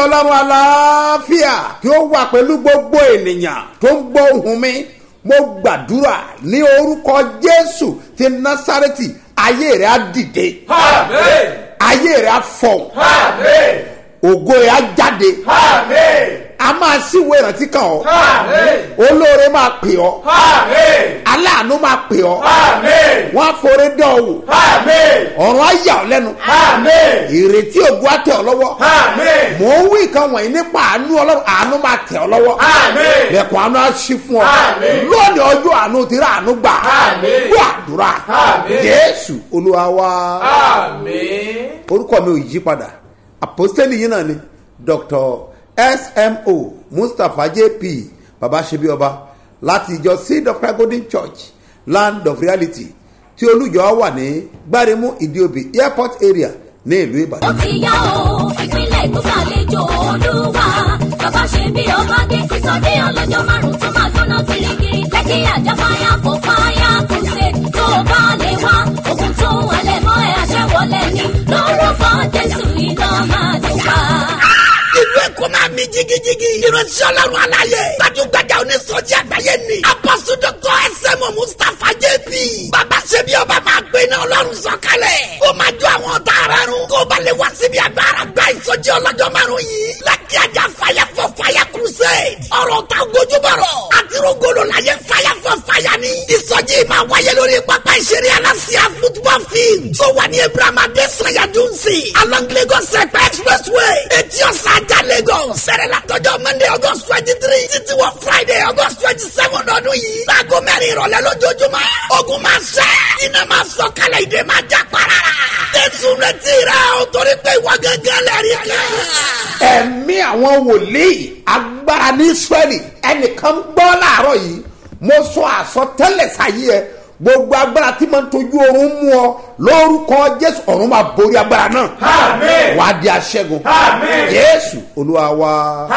ọlọ́run aláfíà kí ó wà pẹ̀lú gbogbo ènìyàn tó ń gbọ́ ohùn mi mo gbàdúrà ní orúkọ jésù ti násárẹ́tì ayé rẹ̀ á dìde Amen. ayé rẹ̀ á fọ̀ Amen. ògo rẹ̀ á jáde Amen. a máa síwèé ìrántí kan ọ́ Amen. olóore máa pè ọ́ Amen. aláàánú máa pè ọ́ Amen. wọ́n á forí dán ọ wò Amen. ọ̀run á yà ọ́ lẹ́nu Amen. ìrètí ògo á tẹ̀ ọ́ lọ́wọ́ Amen. mò ń wí nǹkan wọ̀nyí nípa àánú ọlọ́run àánú máa tẹ̀ ọ́ lọ́wọ́ Amen. lẹ́kùn àánú á ṣí fún ọ Amen. lónìí ọjọ́ àánú ti rà àánú gbà Amen. gbọ́ àdúrà Amen. jésù olúwa wa Amen. orúkọ mi ò yí padà àpòstẹ́lì yìí náà ni dr smo mustapha jp baba ṣebi ọba láti ìjọ seed of christ golden church land of reality tí olùjọ wà ní gbáremú ìdíòbí airport area ní ìlú ó ìbàdàn. ti yá o ìpínlẹ̀ èkó ṣàlejò olúwa bàbá ṣe bí ọba dé sísọdé ọlọ́jọ́ márùn-ún tó máa gbóná kirikiri lẹ́kí àjà fáyà fò fáyà crusade tó o bá lè wá ogun tó ń halẹ̀ mọ́ ẹ àṣẹ wọlé ni lórúkọ jésù iná máa dùn pa. ìlú èkó máa mi jigijigi. ìránṣẹ́ ọlọ́run aláyé. gbajúgbajà onísọjí àgbáyé ni. apọ́sù dọ́kọ̀ ẹsẹ̀mọ̀ mustapha jp. bàbá ṣebí ọba máa gbé iná ọlọ́run sọ̀kalẹ̀. ó máa jó àwọn ọ̀tá ara run. kó ba lè wá síbi agbára gba ìsọjí ọlọ́jọ́ márùn yìí. lákì ajá fàyà fọ fàyà crusade. ọ̀rọ̀ ta gojúbọ̀rọ̀. àtirúgolo láyé fàyà fọ fàyà ni. ìsọjí máa wáyé lórí pápá ìṣeré aláṣẹ football field. tó wà ní ibrahima adesanya dunsi. along lagos ẹ̀pẹ́ expressway. etí ọ̀sán ajá lagos. sẹ̀rẹ̀ látọjọ́ monday august twenty three títí wọ friday august twenty seven ọdún yìí. láago mẹ́rin ìrọ̀lẹ́ lójoojúmọ́. ogun máa ṣẹ́. iná máa sọ kálẹ̀ ìdè máa já para. jésù retí rẹ o torí pé ìwọ gángan lẹ́rìí kan. ẹ̀mí àwọn wòlíì agbára ní israẹli ẹnìkan gbọ́ láàárọ̀ yìí mo sọ àsọtẹ́lẹ̀ sáyé ẹ gbogbo agbára tí mo ń tojú oorun mú ọ lórúkọ jésù ọ̀run máa borí agbára náà Amen. wàá di aṣẹ́gun Amen. jésù olúwa wa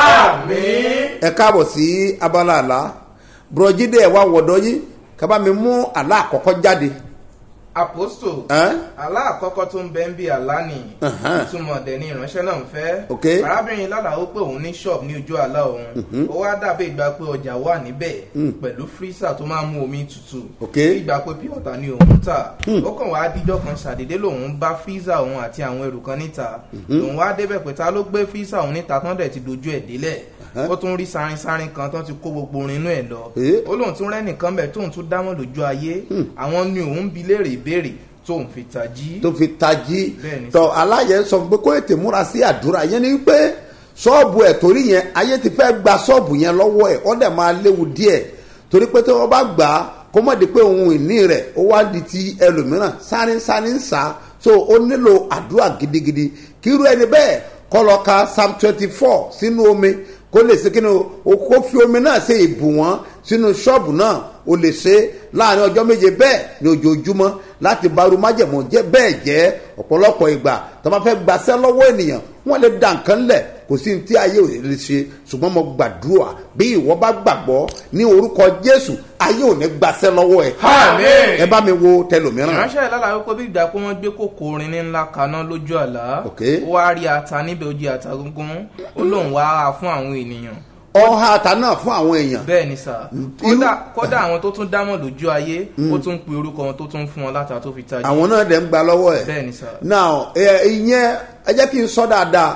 Amen. ẹ káàbọ̀ sí abala àlá bùrọ̀jídé ẹ̀ wá wọ̀dọ̀ yìí kábà mi mú àlá àkọ́kọ́ jáde aposto Ẹ́n? àlá àkọ́kọ́ tó ń bẹ ń bí àlá ni Ẹ̀hẹ́n. ìtumọ̀ dẹ̀ ni ìránṣẹ́ náà ń fẹ́ Ok. arábìnrin lálàá ó pé òun ní ṣọ́ọ̀bù ní ojú àlá òun ó wá dàbí ìgbà pé ọjà wà níbẹ̀ pẹ̀lú fírísà tó máa ń mú omi tutù Ok. bí ìgbà pé píọ̀tà ni òun ń tà ó kàn wá díjọ́ kan ṣàdédé lòun bá fírísà òun àti àwọn ẹrù kan níta lòun wá débẹ̀ pé ta ló gbé fírísà òun níta tán dẹ̀ ti dojú ẹ̀ délẹ̀ ó tún rí sárinsárin kan tán ti kó gbogbo orin inú ẹ̀ lọ Eh. ó lóun tún rẹ́nìkan bẹ̀ tóun tún dámọ̀ lójú ayé àwọn ni òun bi léèrè ìbéèrè tóun fi tají. tó fi tají Bẹ́ẹ̀ni. tọ aláyẹ sọ fún pé kó ètè múra sí àdúrà yẹn ni pé ṣọ́ọ̀bù ẹ̀ torí yẹn ayé ti fẹ́ gba ṣọ́ọ̀bù yẹn lọ́wọ́ ẹ̀ ọ́ dẹ̀ máa léwu díẹ̀ torí pé tí wọ́n bá gbà á kó mọ̀ di pé ohun ìní rẹ̀ ó wá di ti ẹlòmíràn sáré sáré ń sá so ó nílò àdúrà gidigidi kírú ẹni bẹ́ẹ̀ kọ́ lọ ka psalm twenty four sínú omi kó lè ṣe kí ni o kó fi omi náà ṣe ìbù wọn sínú ṣọ́ọ̀bù náà o lè ṣe láàrin ọjọ́ méje bẹ́ẹ̀ ní ojoojúmọ́ láti bá arúmájẹ̀mọ́ jẹ́ bẹ́ẹ̀ jẹ́ ọ̀pọ̀lọpọ̀ ìgbà tó bá fẹ́ gbaṣẹ́ lọ́wọ́ ènìyàn wọ́n lè dà nǹkan lẹ̀ kò sí ní tí ayé ò lè ṣe ṣùgbọ́n mo gbàdúrà bí ìwọ bá gbàgbọ́ ní orúkọ jésù ayé ò ní gbaṣẹ́ lọ́wọ́ ẹ̀ Amen. ẹ bá mi wo tẹlòmíràn ìránṣẹ́ ìlàlà wípé bí ìgbà pé wọ́n gbé kòkò orin ní ńlá kaná lójú àlá Ok. ó wá rí ata níbẹ̀ ó jẹ́ ata gúngún ó lóun wá á fún àwọn ènìyàn ọha ata náà fún àwọn èèyàn bẹ́ẹ̀ ni sà kódà kódà àwọn tó tún dámọ̀ lójú ayé ó tún pe orúkọ wọn tó tún fún wọn láta tó fi tají àwọn náà dẹ̀ ń gba lọ́wọ́ ẹ̀ bẹ́ẹ̀ ni sà now ẹ ìyẹn ẹ jẹ́ kí n sọ dáadáa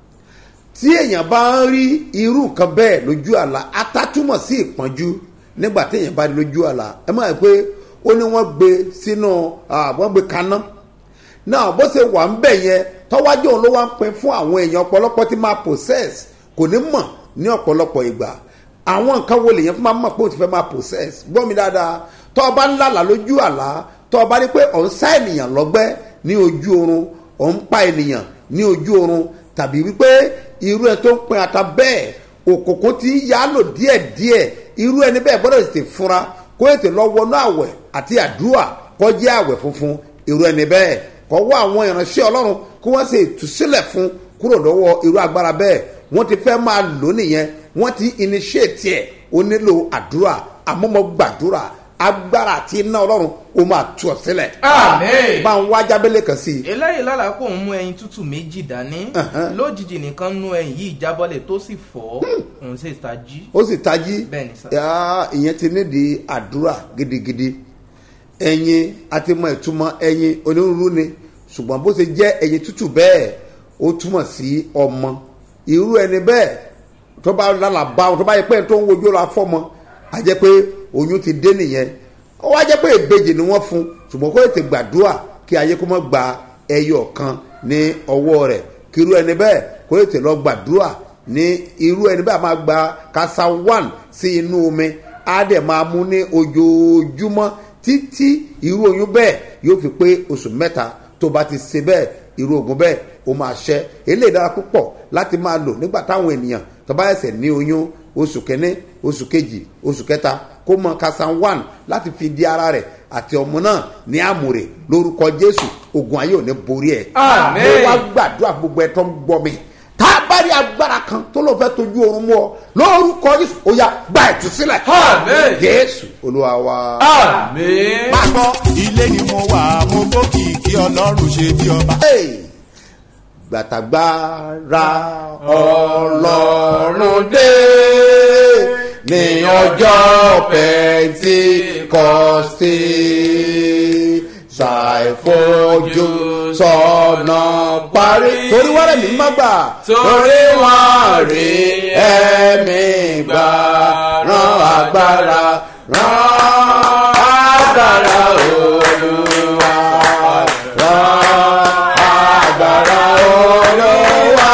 tí èèyàn bá ń rí irú nǹkan bẹ́ẹ̀ lójú àlá atátúmọ̀ sí ìpọ́njú nígbà tí èèyàn bá rí lójú àlá ẹ máa pé ó ní wọ́n gbé sínú ah, wọ́n gbé kaná náà bó ṣe wà ń bẹ̀ yẹn tọ́wájú òun ló wá ń pin fún àwọn èèyàn ọ̀pọ̀lọpọ̀ tí máa process kò ní mọ̀ ní ọ̀pọ̀lọpọ̀ ìgbà àwọn nǹkan wo lèèyàn fún máa mọ̀ pé ó ti fẹ́ máa process gbọ́ mi dáadáa tọ́ ọ bá ń lálàá lójú àlá tọ́ ọ bá rí pé ọ̀ ń sá ènìyàn lọ́gbẹ́ ní ojú oorun ọ̀ ń pa ènìyàn ní ojú oorun tàbí wípé irú ẹ tó ń pin ata bẹ́ẹ̀ òkòkò ti ń yálò díẹ̀díẹ̀ irú ẹni bẹ́ẹ̀ gbọ́dọ̀ tètè fura kó ètè lọ wọnú àwẹ̀ àti àdúrà kọjá àwẹ̀ funfun irú ẹni bẹ́ẹ̀ kọ́ wá àwọn ìránṣẹ́ ọlọ́run kí wọ́n ṣe ìtúsílẹ̀ fún kúrò lọ́wọ́ irú agbára bẹ́ẹ̀ wọ́n ti fẹ́ máa lò nìyẹn wọ́n ti initiate ẹ̀ ó nílò àdúrà àmọ́ mo gbàdúrà agbára àti iná ọlọ́run ó máa tú ọ sílẹ̀ Àmín. bá ń wá jábẹ́lẹ̀ kan sí i eléyìí lálàá kó ń mú ẹyin tútù méjì dání Ẹ̀hẹ́n. lójijì nìkan nú ẹyin yìí jábọ́lẹ̀ tó sì fọ́ òun sì tají ó sì tají Bẹ́ẹ̀ni sà. yá, ìyẹn ti nídìí àdúrà gidigidi ẹyin àti mọ ìtumọ̀ ẹyin onírúurú ni ṣùgbọ́n bó ṣe jẹ́ ẹyin tútù bẹ́ẹ̀ ó túmọ̀ sí ọmọ irú ẹni bẹ́ẹ̀ tó bá lálà bá wọn tó bá yẹ pé tó ń wojú ra fọ́mọ á jẹ́ pé oyún ti dé nìyẹn ó wá jẹ́ pé ìbejì ni wọ́n fún ṣùgbọ́n kó tètè gbàdúrà kí ayé kó mọ́ gba ẹyọ kan ní ọwọ́ rẹ̀ kí irú ẹni bẹ́ẹ̀ kó tètè lọ gbàdúrà ní irú ẹni bẹ́ẹ̀ máa gba kasa one sí inú omi á dẹ̀ máa mú ní ojoojúmọ́ títí irú oyún bẹ́ẹ̀ yóò fi pé oṣù mẹ́ta tó bá ti ṣe bẹ́ẹ̀ irú ogun bẹ́ẹ̀ ó máa ṣẹ́ eléyìí dára púpọ̀ láti máa lò nígbà táwọn ènìyàn tó bá ẹsẹ̀ ní oyún oṣù kẹ́ní oṣù kejì oṣù kẹta kó mọ kasan one láti fi di ara rẹ̀ àti ọmọ náà ní àmùrè lórúkọ jésù ogun ayé ò ní borí ẹ̀. Àmín. mo wá gbàdúrà gbogbo ẹ̀ tó ń gbọ́ mi tá a bá rí agbára kan tó ló fẹ́ tójú oorun mú ọ lórúkọ jésù ó yá gba ìtúsílẹ̀. Àmín. jésù olúwa wa. Àmín. máa gbọ́ ilé ni mo wà mo gbókì kí ọlọ́run ṣe bí ọba. Hey! gbàtàgbára ọlọ́run dé ní ọjọ́ pẹ̀ntikọ́sì ṣàìfojú sọ̀nà parí. torí wàrẹ̀ mi má gbà. Torí wọ́n rí ẹ̀mí gbà rán agbára rán agbára olúwa rán agbára olúwa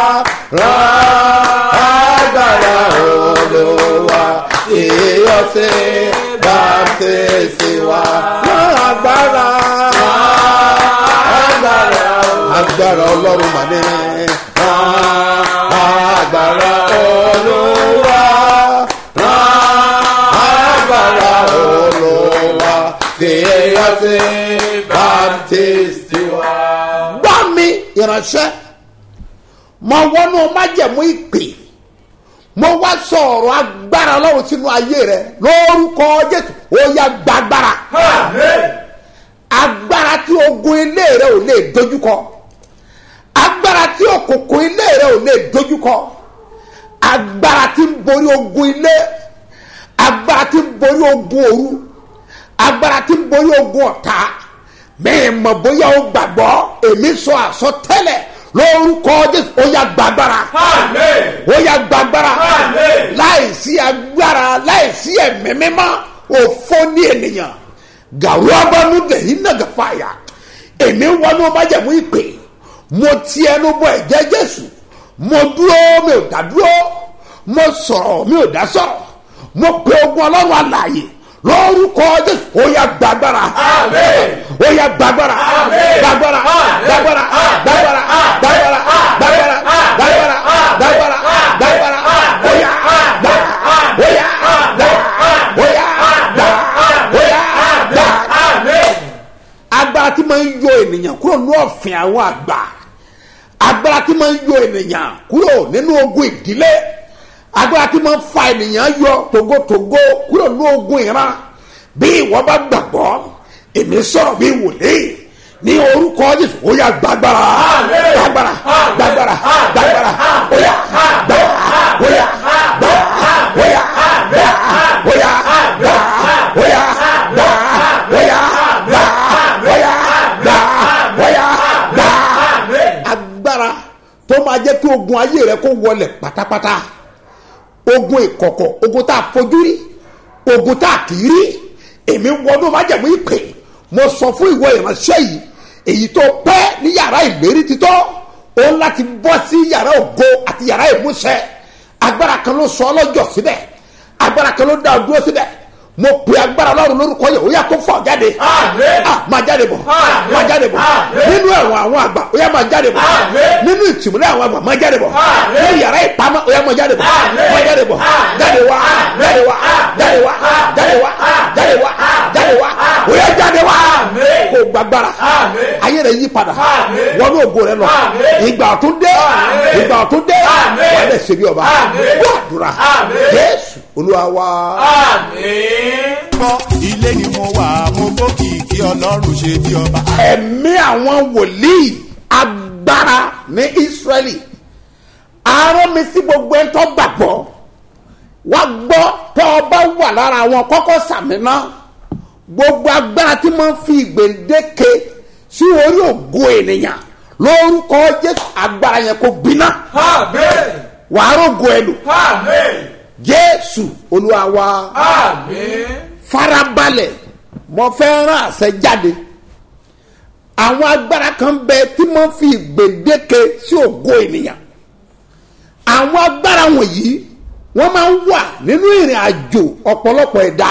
rán agbára olúwa ìyọ̀sẹ̀ bàtẹ́sì wa rán agbára agbára agbára ọlọ́run mà ní rán agbára olúwa rán agbára olúwa ìyọ̀sẹ̀ bàtẹ́sì wa. gbọ́ mi ìránṣẹ́ mo wọnú májẹ̀mú ìpè mo wá sọ̀rọ̀ agbára ọlọ́run sínú ayé rẹ lórúkọ jésù ó yá gbàgbára Àmín. agbára tí ogun ilé rẹ ò lè dojúkọ agbára tí òkùnkùn ilé rẹ ò lè dojúkọ agbára tí ń borí ogun ilé agbára tí ń borí ogun òru agbára tí ń borí ogun ọ̀tá mẹ́rin mọ̀ bóyá o gbàgbọ́ èmi sọ àsọtẹ́lẹ̀ lórúkọ jésù ó yá gbàgbára Àmín. ó yá gbàgbára Àmín. láìsí agbára láìsí ẹ̀mí mímọ́ òfò ní ènìyàn gàrú abánú dẹ̀yìn náà gàfàyà èmi wọnú májẹ̀mú ìpè mo ti ẹnu bọ ẹ̀jẹ̀ jésù mo dúró mi ò dá dúró mo sọ̀rọ̀ mi ò dá sọ̀rọ̀ mo pe ogun ọlọ́run àlàyé lórúkọ jésù ó yá gbàgbára Àmín. ó yá gbàgbára Àmín. gbàgbára Àmín. gbàgbára gbàgbára gbàgbára gbàgbára gbàgbára gbàgbára gbàgbára ó yá gbà ó yá gbà ó yá gbà ó yá gbà Àmín. agbára tí máa ń yọ ènìyàn kúrò ní ọ̀fìn àwọn àgbà agbára tí máa ń yọ ènìyàn kúrò nínú ogun ìdílé agbára tí máa ń fa ènìyàn yọ togotogo kúrò ní ogun ìran bí ìwọ bá gbàgbọ́ èmi sọ̀rọ̀ bí wòlíì ní orúkọ jésù ó yà gbàgbára gbàgbára gbàgbára gbàgbára ó yà gbà ó yà gbà ó yà gbà ó yà gbà ó yà gbà ó yà gbà ó yà gbà ó yà gbà agbára tó máa jẹ́ kí ogun ayé rẹ kó wọlẹ̀ pátápátá ogun ìkọ̀kọ̀ ogun tá a fojú rí ogun tá a kì í rí èmi wọnú májẹ̀mú ìpè mo sọ fún ìwọ ìránṣẹ́ yìí èyí tó pẹ́ ní yàrá ìlérí títọ́ ó ń láti bọ́ sí yàrá ògo àti yàrá ìmúṣẹ agbára kan ló sọ ọlọ́jọ́ síbẹ̀ agbára kan ló dá ọ dúró síbẹ̀ mo pe agbára ọlọ́run lórúkọ yẹ ó yà kó fọ jáde Àmín. Ah, máa jáde bọ̀ Àmín. máa jáde bọ̀ Àmín. nínú ẹ̀wọ̀n àwọn àgbà ó yà máa jáde bọ̀ Àmín. nínú ìtìmúlẹ̀ àwọn àgbà máa jáde bọ̀ Àmín. nínú yàrá ìpamọ́ ó yà máa jáde bọ̀ Àmín. máa jáde bọ̀ Àmín. jáde wá jáde wá jáde wá jáde wá jáde wá jáde wá ó yà jáde wá Àmín. kó gbàgbára Àmín. ayé rẹ yí padà Àmín. wọnú ògo rẹ lọ Àmín. ìgbà ọ̀tún dé Àmín. ìgbà ọ̀tún dé Àmín. wà á lè ṣe bí ọba Àmín. wà á dúrà Àmín. jésù olúwa wá. Àmín. gbọ́ ilé ni mo wà mo gbókìkí ọlọ́run ṣe bí ọba. ẹ̀mí àwọn wòlíì agbára ní israẹli arán mi sí gbogbo ẹni tó gbàgbọ́ wá gbọ́ tó o bá wà lára àwọn kọ́kọ́ sàmì náà gbogbo agbára tí máa ń fi ìgbèǹdéke sí orí ògo ènìyàn lórúkọ jésù agbára yẹn kò gbiná Amen. wàá rògo ẹ lò Amen. jésù olúwa wa Amen. farabalẹ̀ mo fẹ́ rán àṣẹ jáde àwọn agbára kan bẹ tí wọ́n fi gbèdéke sí ògo ènìyàn àwọn agbára wọ̀nyí wọ́n máa ń wà nínú ìrìn àjò ọ̀pọ̀lọpọ̀ ẹ̀dá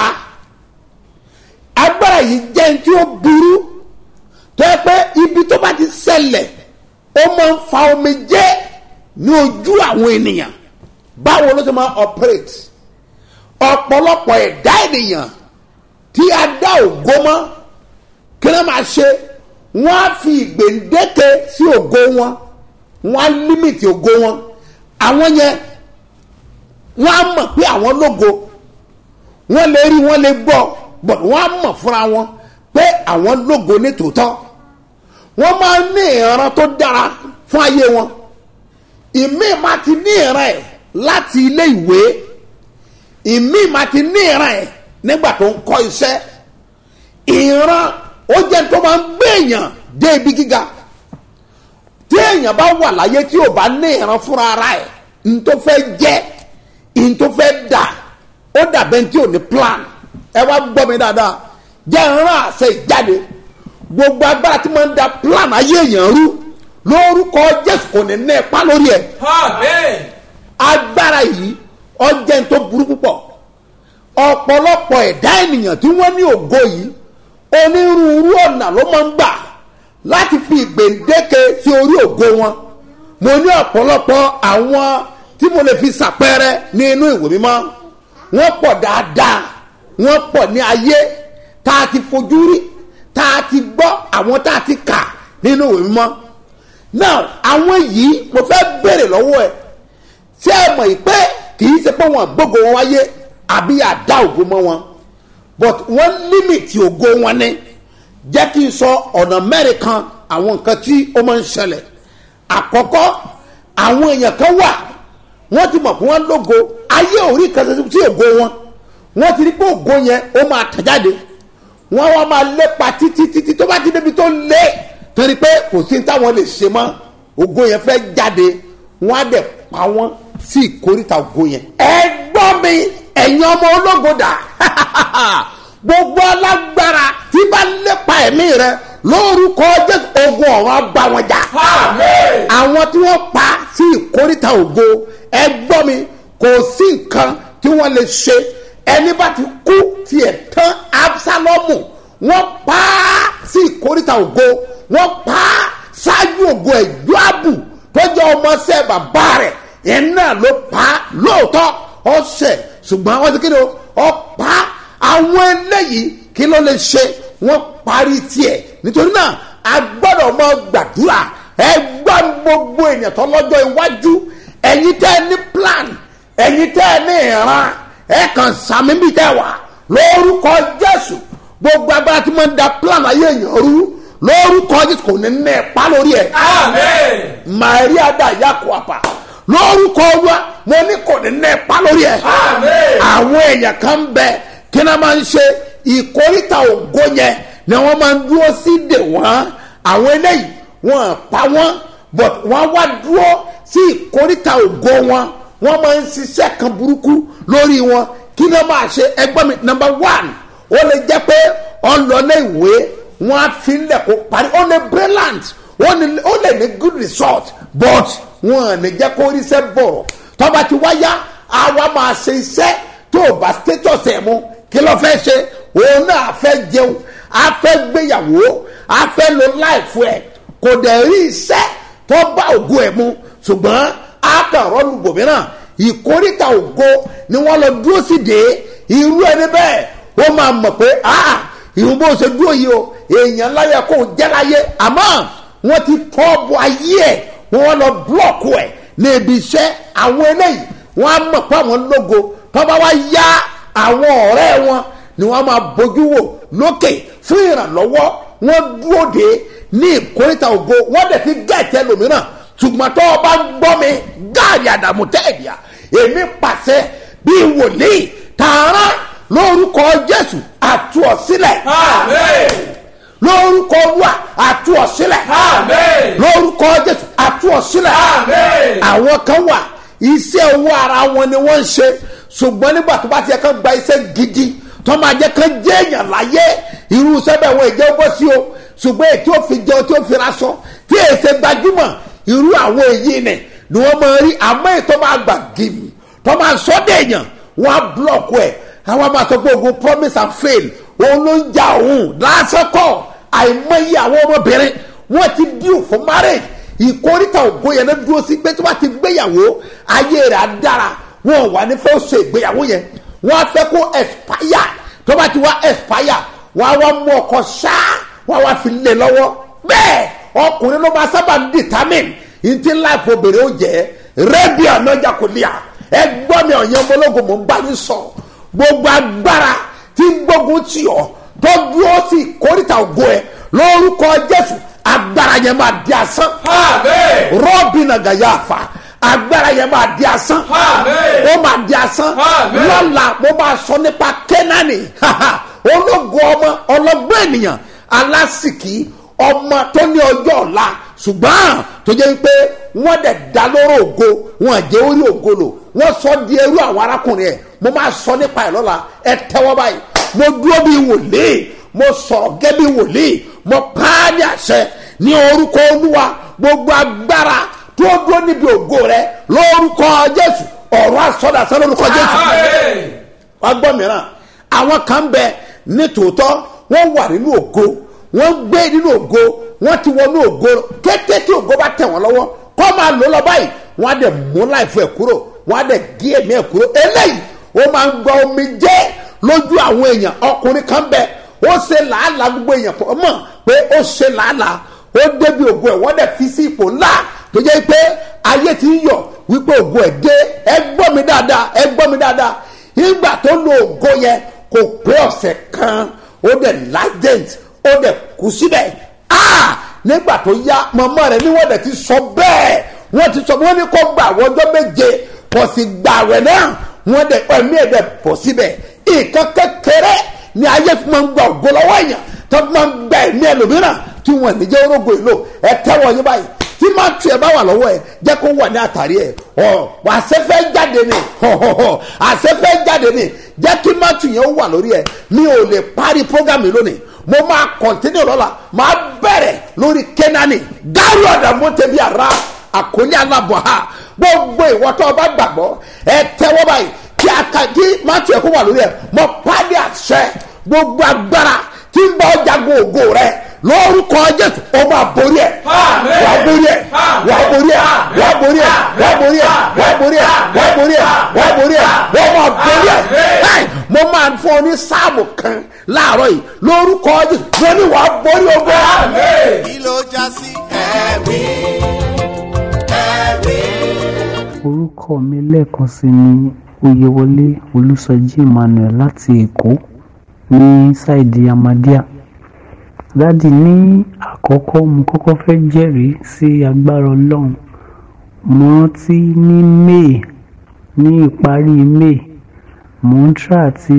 agbára yìí jẹ́ ní tí ó burú tó yẹ pé ibi tó bá ti ṣẹlẹ̀ ó máa ń fa omijé ní ojú àwọn ènìyàn báwo ló ṣe máa operate ọ̀pọ̀lọpọ̀ ẹ̀dá ènìyàn tí a dá ògo mọ́ kí wọ́n máa ṣe wọ́n á fi ìgbèǹdéke sí ògo wọn wọ́n á límìtì ògo wọn àwọn yẹn wọ́n á mọ̀ pé àwọn lógo wọ́n lè rí wọ́n lè gbọ́ but wọ́n á mọ̀ fúnra wọn pé àwọn lógo ní tòótọ́ wọ́n máa ń ní ìran tó dára fún ayé wọn ìmí máa ti ní ìran ẹ̀ láti ilé ìwé ìmí máa ti ní ìran ẹ̀ nígbà tó ń kọ́ iṣẹ́ ìran ó jẹ́ tó máa ń gbé èèyàn dé ibi gíga tí èèyàn bá wà láyé tí ò bá ní ìran fúnra ara ẹ̀ n tó fẹ́ jẹ́ n tó fẹ́ dà ó dàbẹ́ tí ò ní plan ẹ wá gbọ́ mi dáadáa jẹ́ ìran àṣẹ ìjáde gbogbo agbára tí máa ń da plan ayé èèyàn rú lórúkọ jésù kò ní ní ipa lórí ẹ̀ Amen. agbára yìí ọjẹ́ tó burú púpọ̀ ọ̀pọ̀lọpọ̀ ẹ̀dá ènìyàn tí wọ́n ní ògo yìí onírúurú ọ̀nà ló máa ń gbà láti fi ìgbèǹdéke sí orí ògo wọn mo ní ọ̀pọ̀lọpọ̀ àwọn tí mo lè fi ṣàpẹẹrẹ ní inú ìwé mímọ́ wọ́n pọ̀ dáadáa wọ́n pọ̀ ní ayé tá a ti fojú rí tá a ti gbọ́ àwọn tá a ti kà nínú ìwé mímọ́ now àwọn yìí mo fẹ́ béèrè lọ́wọ́ ẹ̀ ṣé ẹ mọ̀ yìí pé kì í ṣe pé wọn gbógo wọn wáyé àbí àdá ògo mọ́ wọn but wọ́n límìtì ògo wọn ní jẹ́ kí n sọ ọ̀nà mẹ́rin kan àwọn nǹkan tí ó máa ń ṣẹlẹ̀ àkọ́kọ́ àwọn èèyàn kan wà wọ́n ti mọ̀ pé wọ́n lógo ayé orí kan ṣe sí ògo wọn wọ́n ti rí pé ògo yẹn ó máa tàn jáde wọ́n wá máa lépa títí títí tó bá ti débi tó lé torí pé kò sí táwọn lè ṣe mọ́ ògo yẹn fẹ́ jáde wọ́n á dẹ̀ pa wọ́n sí ìkórìtà ògo yẹn. ẹ gbọ́ mi ẹ̀yin ọmọ ológo dà gbogbo alágbára tí bá lépa ẹ̀mí rẹ lórúkọ jésù ogun ọ̀run á bá wọn jà. Amen. àwọn tí wọ́n pa sí ìkórìtà ògo ẹ gbọ́ mi kò sí nǹkan tí wọ́n lè ṣe ẹni bá ti kú tiẹ̀ tán absalomu wọ́n pa á sí ìkórìtà ògo wọ́n pa á ṣáájú ògo ẹ̀jọ́ àbù tó jẹ́ ọmọọṣẹ́ bàbá rẹ̀ yẹn náà ló pa á lóòótọ́ ọ̀sẹ̀ ṣùgbọ́n wọ́n ti kéde ọ pa á àwọn eléyìí kí ló lè ṣe wọ́n parí tiẹ̀ nítorí náà a gbọ́dọ̀ mọ gbàdúrà ẹ gbọ́ gbogbo ènìyàn tó lọ́jọ́ iwájú ẹ̀yin tẹ́ ẹ ní plan ẹ̀yin tẹ́ ẹ ní ìran ẹ kàn sàmì bí tẹ́ wà lórúkọ jésù gbogbo agbára tí wọ́n ń da plan ayé èèyàn rú lórúkọ jésù kò ní ní ẹ̀pá lórí ẹ̀ Amen. maria da yakuapa lórúkọ wa mo ní kò ní ní ẹ̀pá lórí ẹ̀ Amen. àwọn èèyàn kan bẹ kí náà máa ń ṣe ìkórìtà ògo yẹn ni wọ́n máa ń dúró sí dè wọ́n àwọn eléyìí wọ́n pa wọ́n but wọ́n wá dúró sí ìkórìtà ògo wọn wọ́n máa ń ṣiṣẹ́ kan burúkú lórí wọn kí náà máa ṣe ẹgbẹ́ mi number one ó lè jẹ́ pé ọlọ́lẹ̀ ìwé wọ́n á fi lẹ̀ kó parí ó lè brilliant ó ní- ó lè ní good result but wọn ò ní jẹ́ kó ríṣẹ́ bọ̀rọ̀ tọ́ba ti wáyá àwa máa ṣe iṣẹ́ tó o bá status ẹ̀ mu kí ló fẹ́ ṣe òun náà fẹ́ jẹun a fẹ́ gbéyàwó a fẹ́ lo láìfù ẹ̀ kò dẹ̀ rí iṣẹ́ tó bá ògo ẹ̀ mu ṣùgbọ́n a kàn rọ́ọ̀lù gbòmíràn ìkórìtà ògo ni wọ́n lọ dúró sí de irú ẹni bẹ́ẹ̀ ó máa mọ̀ pé ah ìhun bó ṣe dúró yìí o èèyàn láyà kó o jẹ́ láyé àmọ́ wọ́n ti tọ́ bọ ayé ẹ̀ wọ́n lọ búlọ̀kù ẹ̀ ní ibi iṣẹ́ àwọn eléyìí wọ́n á mọ̀ pé àwọn lógo tọ́ba wá yá àwọn ọ̀rẹ́ wọn ni wọ́n máa bójú wò lókè fún ìrànlọ́wọ́ wọ́n dúró de ní ìkórìtà ògo wọ́n dẹ̀ ti gẹ̀ẹ́tẹ́ lòmíràn ṣùgbọ́n tó o bá ń gbọ́ mi gáàrí àdàmú tẹ́ẹ̀dìá èmi pàṣẹ bí wòlíì tààrà lórúkọ jésù àtúọ̀sílẹ̀ Amen. lórúkọ olúwa àtúọ̀sílẹ̀ Amen. lórúkọ jésù àtúọ̀sílẹ̀ Amen. àwọn kan wà iṣẹ́ owó ara wọn ni wọ́n ń ṣe ṣùgbọ́n nígbà tó bá ti yẹ kán gba iṣẹ́ gidi tó máa jẹ́ kán jẹ́ èèyàn láyé irú iṣẹ́ bẹ́ẹ̀ wọ́n ìjẹ́ bọ́ sí o ṣùgbọ́n èyí tí ó fi jẹun tí ó fi raṣọ tí èyí ṣe gbajúmọ̀ irú àwọn èyí ni ni wọ́n máa rí àmọ́ èyí tó máa gbà gìmì tó máa sọ dé èèyàn wọ́n á búlọ̀kù ẹ̀ àwọn máa sọ pé ogun promise and fail òun ló ń ja òun lásán kọ́ àìmọye àwọn ọmọbìnrin wọ́n ti díù fún marriage ìkórìtà ògo yẹn ló dúró sí pé tí wọ́n ti gbéyàwó ayé rẹ̀ á dára wọn ò wà ní fẹ́ ṣe ìgbéyàwó yẹn wọ́n á fẹ́ kó expire tó bá ti wá expire wọ́n á wá mú ọkọ̀ ṣáá wọ́n á wá fi lé lọ́wọ́ bẹ́ẹ̀ ọkùnrin ló máa sábà ń determine ntí life obìnrin ó jẹ́ rédíò ọ̀nàjà kò lè à ẹ gbọ́ mi ọ̀yàn ọmọlógún mò ń bá yín sọ gbogbo agbára tí ń gbógun tì ọ́ tó dúró sí ìkórìtà ògo ẹ lórúkọ jésù agbára yẹn máa di asán Amen. rọ́ọ̀bì nàgàyà àfà agbára yẹn máa di asán Amen. ó máa di asán Amen. lọ́la mo máa sọ nípa kẹ́nání ológo ọmọ ọlọ́gbọ́n ènìyàn alásìkí ọmọ tó ní ọjọ́ ọ̀la ṣùgbọ́n tó jẹ́ pé wọ́n dẹ̀ dá lóró ògo wọn jẹ́ orí ògo lò wọ́n sọ di ẹrú àwọn arákùnrin ẹ̀ mo máa sọ nípa ẹ̀ lọ́la ẹ tẹ́wọ́ báyìí mo dúró bíi wòlíì mo sọ̀rọ̀ gẹ́ bíi wòlíì mo pa á ní àṣẹ ní orúkọ olúwa gbogbo agbára tó dúró níbi ògo rẹ lórúkọ jésù ọ̀rọ̀ àsọdàsọ lórúkọ jésù Amen. wá gbọ́ mìíràn àwọn kan ń bẹ ní tòótọ́ wọ́n wà nínú ògo wọ́n gbé nínú ògo wọ́n ti wọnú ògo kété tí ògo bá tẹ̀ wọ́n lọ́wọ́ kọ́ máa lò lọ báyìí wọ́n á dẹ̀ mú láìfọ ẹ̀ kúrò wọ́n á dẹ̀ gé ẹ̀mí ẹ̀ kúrò eléyìí ó máa ń gba omi jẹ́ lójú àwọn èèyàn ọkùnrin kan bẹ ó ṣe làálàá gbogbo èèyàn pọ̀ mọ̀ pé ó ṣe làálàá ó débi ògo ẹ̀ wọ́n dẹ̀ fi sí ipò ńlá tó jẹ́ pé ayé ti ń yọ̀ wípé ògo ẹ̀ dé ẹ gbọ́ mi dáadáa ẹ gbọ́ mi dáadáa ìgbà tó lo ògo yẹn kò pé ọ̀sẹ̀ kan ó dẹ̀ latent ó dẹ̀ kú síbẹ̀ ah nígbà tó yá mọ̀mọ́ rẹ̀ ni wọ́n dẹ̀ ti sọ bẹ́ẹ̀ wọ́n ti sọ wọ́n ní kó gbà àwọn ọjọ́ méje kò sì gbà rẹ̀ náà wọ́n dẹ̀ ẹ̀mí ẹ̀ dẹ̀ pọ̀ síbẹ̀ nǹkan kékeré ni ayé fi máa ń gba ògo lọ́wọ́ èèyàn tó fi máa ń gba ẹ̀mí ẹlòmíràn tí wọ́n ní jẹ́ orógo ìlò ẹ tẹ́wọ́ yín báyìí tí máa tu ẹ bá wà lọ́wọ́ ẹ jẹ́ kó wà ní àtàrí ẹ ọ àṣẹfẹ́ jáde ni họhọhọ àṣẹfẹ́ jáde ni jẹ́ kí máa tu yẹn wà lórí ẹ mi ò lè parí programme lónìí mo máa kọ̀ntínú lọ́la máa bẹ̀rẹ̀ lórí kẹ́nání dárò ọ̀dàmú tẹ̀bí ara àkólé alábọ̀ ha gbogbo ìwọ́tọ̀ ọba gbàgbọ́ ẹ tẹ́wọ́ báyìí kí aka kí máa tu ẹ kó wà lórí ẹ mo pàdé àṣẹ gbogbo agbára tí ń bá ọjà gbòògò rẹ lórúkọ jésù ó máa borí ẹ Àmín. wàá borí ẹ wàá borí ẹ wàá borí ẹ wàá borí ẹ wàá borí ẹ wàá borí ẹ wàá borí ẹ wàá máa borí ẹ Ẹ́ẹ̀, mo máa fún ọ ní sáàmù kan láàárọ̀ yìí lórúkọ jésù mo ní wàá borí ogun Amen. kí ló já sí ẹ̀rí ẹ̀rí. orúkọ mi lẹ́ẹ̀kan sí ni oyèwọlé olùsọjí emmanuel láti èkó ní ṣáìdì amadíà dádì ní àkọ́kọ́ mo kọ́kọ́ fẹ́ jẹ́rìí sí agbára ọlọ́run mo rántí ní may ní ìparí may mo ń try àti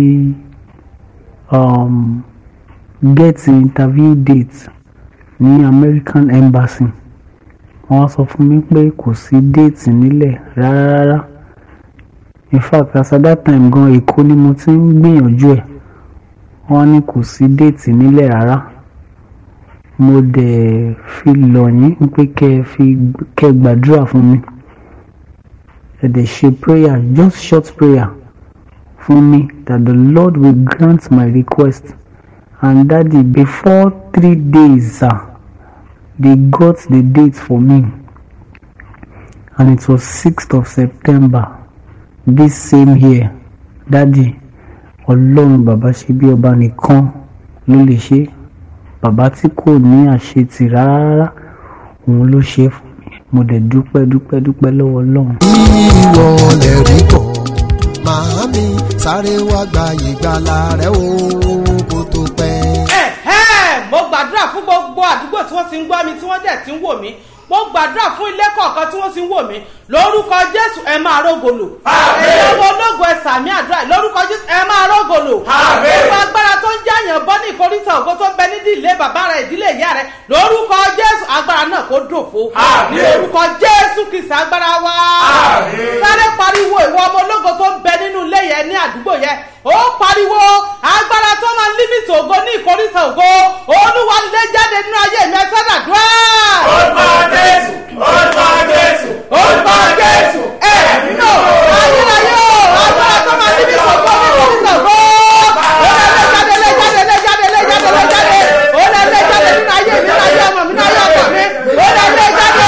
um, get interview date ní american embassy wọ́n wá sọ fún mi pé kò sí déètì nílẹ̀ rárá rárá in fact as at that time gan èkó ni mo ti ń gbìyànjú ẹ̀ wọ́n ní kò sí déètì nílẹ̀ rárá mo dẹ̀ fi lọ̀ yín pé kẹ́ ẹ fi kẹ́ ẹ gbàdúrà fún mi ẹ dẹ̀ ṣe prayer just short prayer fún mi that the lord will grant my request and daddy before three days sir they got the date for me and it was 6th of september this same year daddy ọlọ́run bàbá ṣe bí ọba nìkan ló lè ṣe bàbá tí kò ní àṣetì rárá òun ló ṣe fún mi mo dẹ̀ dúpẹ́ dúpẹ́ dúpẹ́ lọ́wọ́ ọlọ́run. ìwọ lè rí bọ̀ màámi sáré wá gba ìgbàlà rẹ o kó tó pẹ́. ẹ̀hẹ́ mo gbàdúrà fún gbogbo àdúgbò tí wọ́n ti ń gbọ́ mi tí wọ́n dẹ̀ ti ń wò mí mo gbàdúrà fún ilé kọ̀ọ̀kan tí wọ́n ti ń wò mí lórúkọ jésù ẹ máa rógolo ẹ̀yọ́ ọmọ ológun ẹ sàmì àdúrà lórúkọ jésù ẹ máa rógolo gbogbo agbára tó ń jáyàn bọ́ ní ìkórìtà ògo tó ń bẹ ní ìdílé bàbá rẹ ìdílé ìyá rẹ lórúkọ jésù agbára náà kó dòfo ní orúkọ jésù kìsì agbára wa sáré pariwo ìwọ ọmọ ológun tó ń bẹ nínú ilé yẹn ní àdúgbò yẹn ó pariwo agbára tó máa límìtì ògo ní ìkórìtà ògo olúwa lè jáde nínú ayé mi ẹ sọ́dà dúrà. Orúkọ Jésù, orúkọ Jésù, orúkọ jésù ẹ nínú ayérayé o agbára tó máa límìtì ògo ní ìkórìtà ògo ó lè lè jáde lè jáde lè jáde lè jáde lè jáde ó lè lè jáde nínú ayé mi nínú ayé ọmọ mi nínú ayé ọkọ mi ó lè lè jáde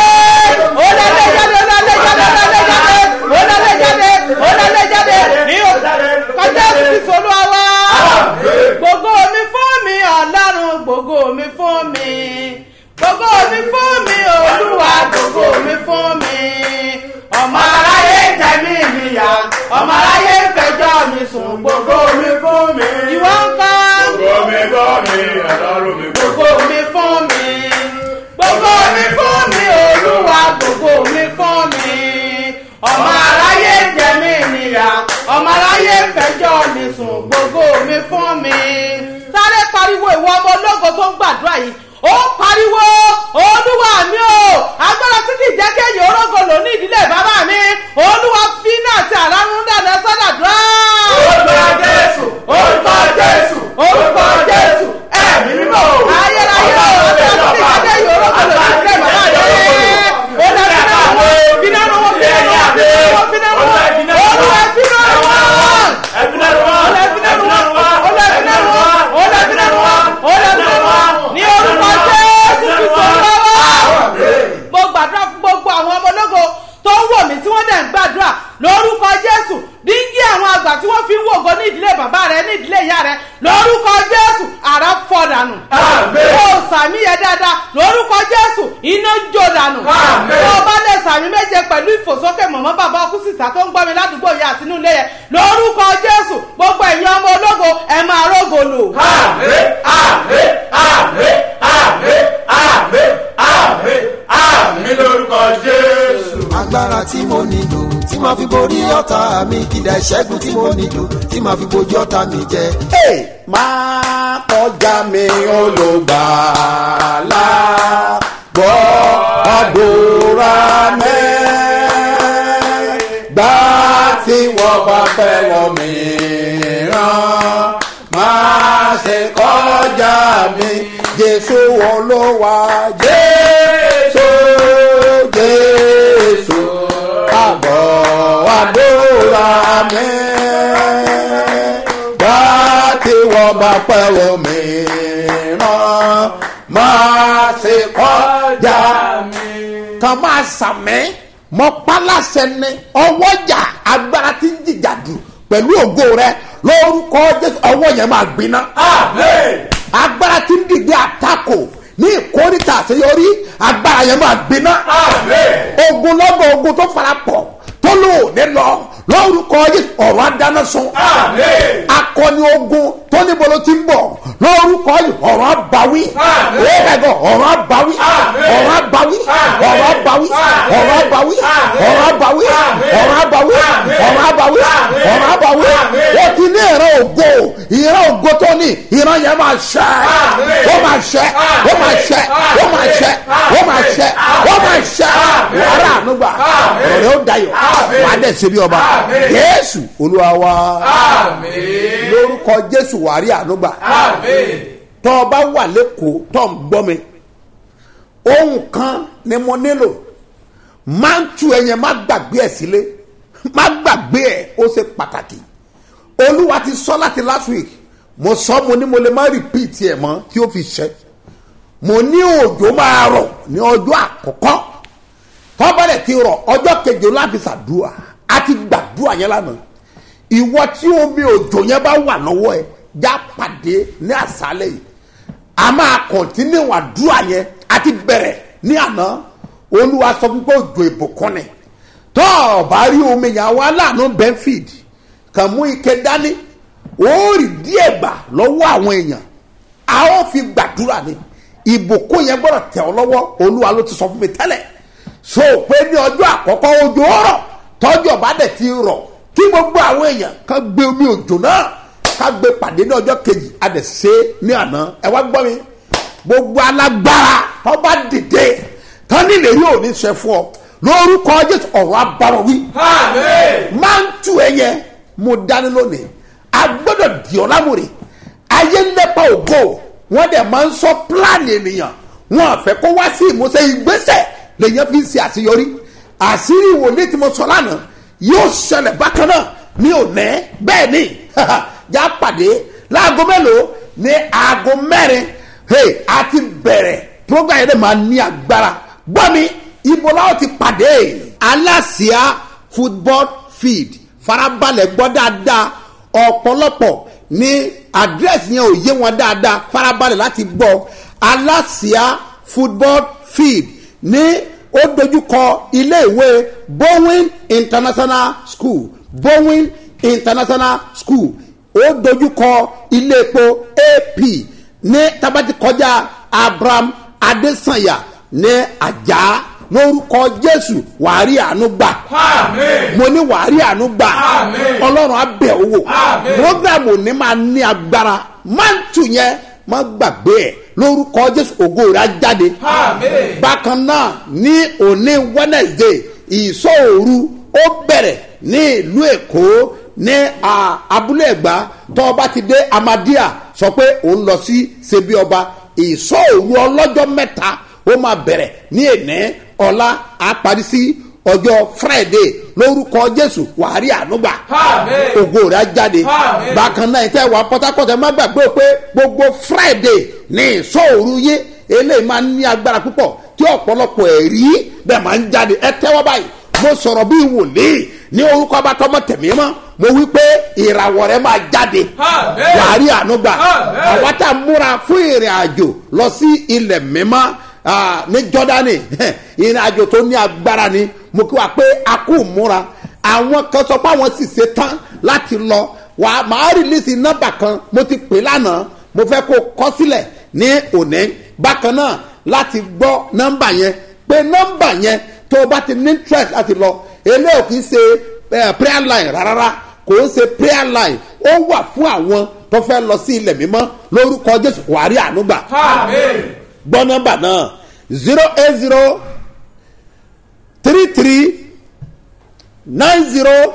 ó lè lè jáde ó lè lè jáde ó lè lè jáde ó lè lè jáde ó lè lè jáde ní kọjá sísè olúwa wá gbogbo mi fún mi ọlọ́run gbogbo mi fún mi gbogbo mi fún mi olúwa gbogbo mi fún mi ọmọ aráyé jẹ mí níyà ọmọ aráyé fẹjọ́ mi sùn gbogbo mi fún mi ìwọ ń kọ́ Omi gbọ́ mi, ọlọ́run mi gbọ́. gbogbo mi fún mi gbogbo mi fún mi olúwa gbogbo mi fún mi ọmọ aráyé jẹ mí níyà ọmọ aráyé fẹjọ́ mi sùn gbogbo mi fún mi sáré pariwo ìwọ ọmọ ológo tó ń gbàdúrà yìí ó pariwo olúwa mi o agbára tí kì í jẹ́ kéèyàn orógo lò ní ìdílé bàbá mi olúwa fi náà ti àránú dáná sọ́dàdúrà. Orúkọ Jésù, orúkọ Jésù, orúkọ jésù ẹ̀mí mímọ́ ayérayé o agbára tí kì í jẹ́ kéèyàn orógo lò ní ìdílé bàbá mi ó lọ fi náà wọ́n fi náà wọ́n fi náà wọ́n fi náà wọ́n olúwa fi náà wọ́n ẹ̀fínàrú wá, ẹ̀fínàrú wá, ẹ̀fínàrú wá, ní orúkọ jésù kristu lọ́wọ́. mo gbàdúrà fún gbogbo àwọn ọmọ ológo tó ń wò mí tí wọ́n dẹ̀ ń gbàdúrà lórúkọ jésù díngí àwọn àgbà tí wọ́n fi ń wògo ní ìdílé bàbá rẹ ní ìdílé ìyá rẹ lórúkọ jésù àrà fọ́ dànù. Àmín. kó o sàmì yẹn dáadáa lórúkọ jésù iná jó dànù. Àmín. tó o bá lè sàmì méje pẹ̀lú ìfòsókè mọ̀mọ́ bàbá ọkú sísá tó ń gbọ́ mi ládùúgbò yìí àti inú ilé yẹn lórúkọ jésù gbogbo ẹ̀yin ọmọ ológo ẹ̀ máa rógo lò. Àmín, àmín, àmín, àmín, àmín, àmín, àmín lórúkọ Jésù. agbára tí mo nílò tí màá fi borí ọ̀tá mi ìdá ìṣẹ́gun tí mo nílò tí màá fi bojú ọ̀tá mi jẹ. Hey, máa kọjá mi olùgbàlà gbọ́ àdúrà mi gbà tí wọ́n bá fẹ́ lọ mìíràn máa ṣe kọjá mi jésù olówà jésù jésù àbọ̀ àdúrà mi gbà tí wọ́n bá pẹ́ omi ràn máa ṣe kọjá mi. kan máa sàmẹ́ mọ pálásẹ ní ọwọ́jà agbára tí ń jìjà dù pẹ̀lú ògo rẹ lórúkọ jésù ọwọ́ yẹn máa gbiná. Àmín. agbára tí ń dìde àtakò ní ìkórìtà àṣeyọrí agbára yẹn máa gbiná. Àmín. ogun lọ́gọ̀ ogun tó fara pọ̀ tó lò ní lọ lórúkọ jésù ọ̀rọ̀ adáná sun. Àmín. akọni ogun tó níbo ló ti ń bọ̀ lórúkọ yìí ọ̀rọ̀ àbáwí Àmín. ó bẹ̀gọ̀ ọ̀rọ̀ àbáwí Àmín. ọ̀rọ̀ àbáwí Àmín. ọ̀rọ̀ àbáwí Àmín. ọ̀rọ̀ àbáwí Àmín. ọ̀rọ̀ àbáwí Àmín. ọ̀rọ̀ àbáwí Àmín. ọ̀rọ̀ àbáwí Àmín. ọ̀rọ̀ àbáwí Àmín. ó ti ní ìran ògo ìran ògo tó ní ìran yẹn máa ṣẹ Àmín. ó máa ṣẹ ó máa ṣẹ ó máa ṣẹ ó máa ṣẹ ó máa ṣẹ Àmín. wàrà ànúgbà Àmín. ọ̀rọ̀ rẹ̀ ó dayọ̀ Àmín. wàá dẹ̀ ṣe bí ọba Àmín. jésù olúwa wa Àmín. lórúkọ jésù wàrí ànúgbà Àmín. tọ́ ọ bá wà lẹ́kọ̀ọ́ tọ́ ń gbọ́ mi ohun kan ni mo nílò máa ń tu ẹyẹn má gbàgbé ẹ̀ sílé má gbàgbé ẹ̀ ó ṣe pàtàkì olúwa ti sọ láti last week mo sọ mo ní mo lè má repeat ẹ̀ mọ́ tí ó fi ṣẹ mo ní òjò máa rọ̀ ní ọjọ́ àkọ́kọ́ tọ́bọ̀lẹ̀ ti rọ̀ ọjọ́ keje láti ṣàdúrà a ti gbàdúrà yẹn lánàá ìwọ tí omi òjò yẹn bá wà lọ́wọ́ ẹ já pàdé ní àṣálẹ̀ yìí a máa kọ̀ntínú àdúrà yẹn a ti bẹ̀rẹ̀ ní àná olúwa sọ fún pé òjò ìbùkún ni tọ́ ọ bá rí omi yẹn àwọn aláàánú benfid kàn mú ike dání ó rí díẹ̀ gbà lọ́wọ́ àwọn èèyàn a ó fi gbàdúrà ni ìbùkún yẹn gbọ́dọ̀ tẹ̀ ọ́ lọ́wọ́ olúwa ló ti sọ fún mi tẹ́lẹ̀ so pé ní ọjọ́ àkọ́kọ́ òjò rọ̀ tọ́jú ọ̀bá dẹ̀ ti rọ̀ kí gbogbo àwọn èèyàn kan gbé omi òjò náà ká gbé pàdé ní ọjọ́ kejì a dẹ̀ ṣe é ní àná ẹ wá gbọ́ mi gbogbo alágbára ọba dìde tán nílé yóò ní ṣe fún ọ lórúkọ jésù ọ̀rọ̀ abárọ̀ wí Àmín. máa ń tu ẹ yẹn mo dání lónìí a gbọ́dọ̀ di ọ́ lámùrè ayé ń lépa ògo wọ́n dẹ̀ máa ń sọ pílánì ènìyàn wọn àfẹ́ kó wá sí ìmúṣẹ ìgbésẹ̀ lèyàn fi ń ṣe àṣeyọrí àṣírí ìwòlé tí mo sọ lánàá yóò ṣẹlẹ̀ bákan náà ní òní bẹ́ẹ̀ ni já pàdé láago mélòó ní aago mẹ́rin hey, a ti bẹ̀rẹ̀ program yẹn dẹ̀ máa ní agbára gbọ́ mi ibo la ó ti pàdé aláṣìá football field farabalẹ̀ gbọ́ dáadáa ọ̀pọ̀lọpọ̀ ní àdírẹ́sì yẹn ò yé wọn dáadáa farabalẹ̀ láti gbọ́ aláṣìá football field ní ó dojúkọ iléèwé bowen international school bowen international school ó dojúkọ iléepo ap ní tabati kọjá abraham adesanya ní ajá lórúkọ jésù wàárí àánú gbà Àmín. mo ní wàárí àánú gbà Àmín. ọlọ́run abẹ́ owó Àmín. programu ní máa ní agbára mántù yẹn má gbàgbé ẹ̀ lórúkọ jésù ògo rẹ̀ á jáde Àmín. bákan náà ní òní wednesday ìsọ̀òru ó bẹ̀rẹ̀ ní ìlú èkó ní à, abúlé ẹ̀gbá tó o bá ti dé amadia sọ pé òun lọ sí ṣebí ọba ìsọ̀òru ọlọ́jọ́ mẹ́ta ó máa bẹ̀rẹ̀ ní èní ọ̀la á parí sí ọjọ́ friday lórúkọ jésù wàhálì ànúgbà Àmín. ògo rẹ̀ á jáde Àmín. bákan náà ìtẹ́ wà pọ́tápọ́tá má gbàgbé pé gbogbo friday ní ìsọ̀òru yín eléyìí máa ń ní agbára púpọ̀ tí ọ̀pọ̀lọpọ̀ ẹ̀rí bẹ́ẹ̀ máa ń jáde ẹ tẹ́wọ́ báyìí mo sọ̀rọ̀ bí wòlíì ní orúkọ abatọ́mọ tẹ̀mí mọ́ mo wí pé ìràwọ̀ rẹ máa jáde Àmín. wàhálì ànúgbà Àmín. àwa tá a múra fún ìrìn àjò lọ sí ilẹ̀ mímọ́ ah, ní jọ́dánì ìrìn àjò tó ní agbára ni mo kí wa pé a kò múra àwọn kan sọ pé àwọn sì ṣe tán láti lọ wà á máa rìlísì nọ́mbà kan mo ti pè lánàá mo fẹ́ kó kọ́ sílẹ̀ ní òní bákan náà láti gbọ́ nọ́mbà yẹn pé nọ́mbà yẹn tó o bá ti ní interest láti lọ eléyìí kì í ṣe eh, prayer line rárá kò ń ṣe prayer line ó wà fún àwọn tó fẹ́ lọ sí ilẹ̀ mímọ́ lórúkọ jésù wàrí ànúgbà Àmín. gbọ́ nọ́mbà náà zero eight zero three three nine zero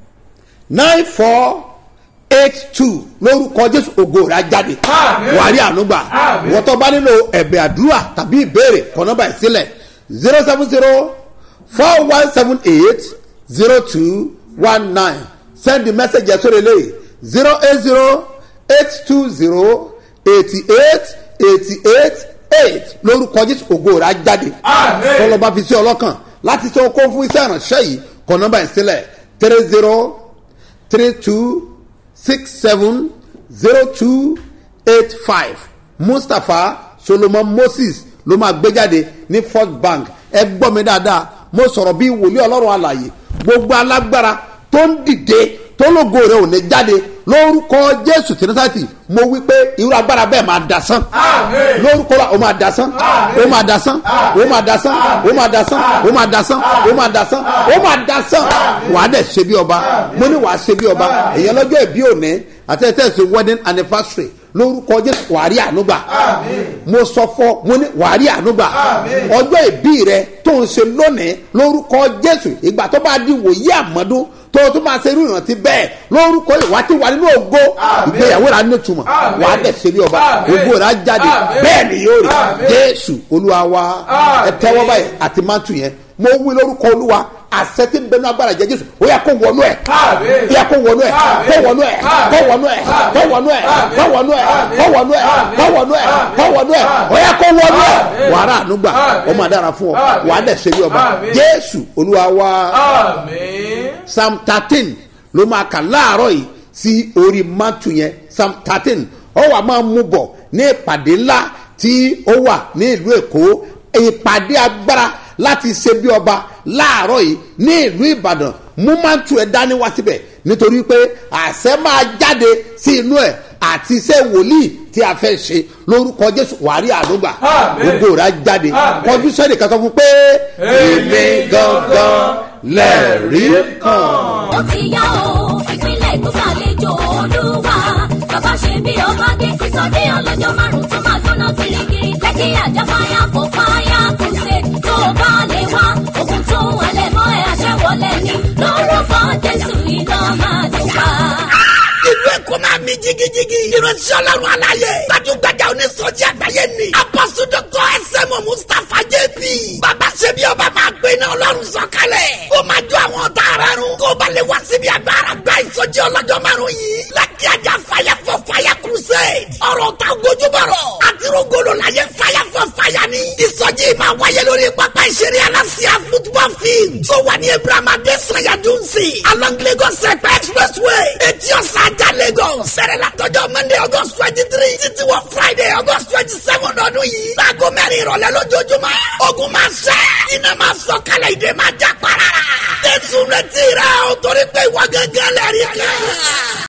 nine four eight two lórúkọ jésù ògo rẹ̀ á jáde Àmín. wàrí ànúgbà Àmín. wọ́n tó bá nílò ẹ̀bẹ̀ àdúrà tàbí ìbéèrè kọ́ nọ́mbà yìí sílẹ̀ zero seven zero four one seven eight zero two one nine send the message yẹn sórí eléyìí zero eight zero eight two zero eighty eight eighty eight eight lórúkọ jésù ògo rẹ̀ á jáde Àmín. tọ́lọ́ba fi sí ọlọ́kàn láti ṣe okó fún iṣẹ́ ìránṣẹ́ yìí kọ́ nọ́mbà yìí sílẹ̀ three zero three two six seven zero two eight five mustapha solomon moses ló máa gbé jáde ní first bank ẹ gbọ́ mi dáadáa mo sọ̀rọ̀ bí wòlíì ọlọ́run àlàyé gbogbo alágbára tó ń dìde tó lógo rẹ̀ ò ní jáde lórúkọ jésù tìrìsàtì mo wí pé irú agbára bẹ́ẹ̀ máa dasán Àmín. lórúkọ la o máa dasán o máa dasán o máa dasán o máa dasán o máa dasán o máa dasán o máa dasán wàá dẹ̀ ṣe bí ọba mo ní wàá ṣe bí ọba èyàn lọ́jọ́ ìbí òní àti ẹ̀ tẹ̀sí wedding anniversary lórúkọ jésù wàá rí ànúgbà mo sọ fọ mo ní wàá rí ànúgbà ọjọ́ ìbí rẹ tó ń ṣe lónìí lórúkọ jésù ìgbà tó bá di wòye àmọ́dún tó o tún máa ṣe irú ìrántí bẹ́ẹ̀ lórúkọ ìwà tí wà nínú ògo ìgbéyàwó rà ní ìtumọ̀ Àmín. wàá dẹ̀ ṣe bí ọba Àmín. ògo rà jáde Àmín. bẹ́ẹ̀ ni yóò rí Àmín. jésù olúwa wa ẹ Àmín. tẹ́wọ́ báyìí àti mántù yẹn mo wí lórúkọ olúwa àṣẹ tí ń bẹnu agbára jẹ jésù ó yà kó wọnú ẹ Àmín. ó yà kó wọnú ẹ Àmín. kó wọnú ẹ kó wọnú ẹ kó wọnú ẹ kó wọnú ẹ kó wọnú ẹ kó wọnú ẹ kó wọnú ẹ ó yà kó wọnú ẹ Àmín. wàrà ànúgbà Àmín. ó máa dára fún ọ Àmín. wàá dẹ̀ ṣe bí ọba Àmín. jésù olúwa wa Àmín. psalm thirteen ló máa kà láàárọ̀ yìí sí orí mátù yẹn psalm thirteen ó wà máa mú bọ̀ ní ìpàdé ńlá tí ó wà ní ìlú èkó ìpàdé agbára láti ṣe bí ọba láàárọ̀ yìí ní ìlú ìbàdàn mú máa tu ẹ̀ dání wá síbẹ̀ nítorí pé àṣẹ máa jáde sí inú ẹ̀ àti iṣẹ́ wòlíì tí a fẹ́ ṣe lórúkọ jésù wàrí àdúgbà Àmín. gbogbo rà jáde Àmín. kọjú sẹ́ni kankan fún pé èmi gangan lẹ́rìí kan. ó ti yá o ìpínlẹ̀ èkó ṣàlejò olúwa bàbá ṣe bí ọba dé sísọdé ọlọ́jọ́ márùn-ún tó máa gbóná kirikiri lẹ́kí àjà fáyà fò fáyà kùsè tó bá lè wá ogun tó ń halẹ̀ mọ́ ẹ̀ àṣẹwọlẹ̀ ni lórúkọ jésù iná máa dùn pa. ìlú èkó máa mi jigijigi. ìránṣẹ́ ọlọ́run aláyé. gbajúgbajà onísọjí àgbáyé ni. apọ́sù dọ́kọ̀ ẹsẹ̀mọ̀ mustapha jp. bàbá ṣebí ọba máa gbé iná ọlọ́run sọ̀kalẹ̀. ó máa jó àwọn ọ̀tá ara run. kó o bá lè wá síbi agbára gba ìsọjí ọlọ́jọ́ márùn-ún yìí. lákì ajá fire for fire crusade. ọ̀rọ̀ ta gojúbọ̀rọ̀. àtirogolo la yẹ fire for fire ni. ìsọjí máa wáyé lórí pápá ìṣeré alásíá football field. tó wà ní abraham adesanya dunsi. along lagos ẹ̀pẹ́ expressway. etí ọ̀sán ajá lagos. sẹ̀rẹ̀ látọjọ́ monday august twenty three títí wọ friday august twenty seven ọdún yìí. láago mẹ́rin ìrọ̀lẹ́ lójoojúmọ́. ogun máa ṣẹ́. iná máa sọ kálẹ̀ ìdè máa já para. tẹ̀sùn retí rẹ̀ o torí pé ìwọ gángan lẹ́rìí kan.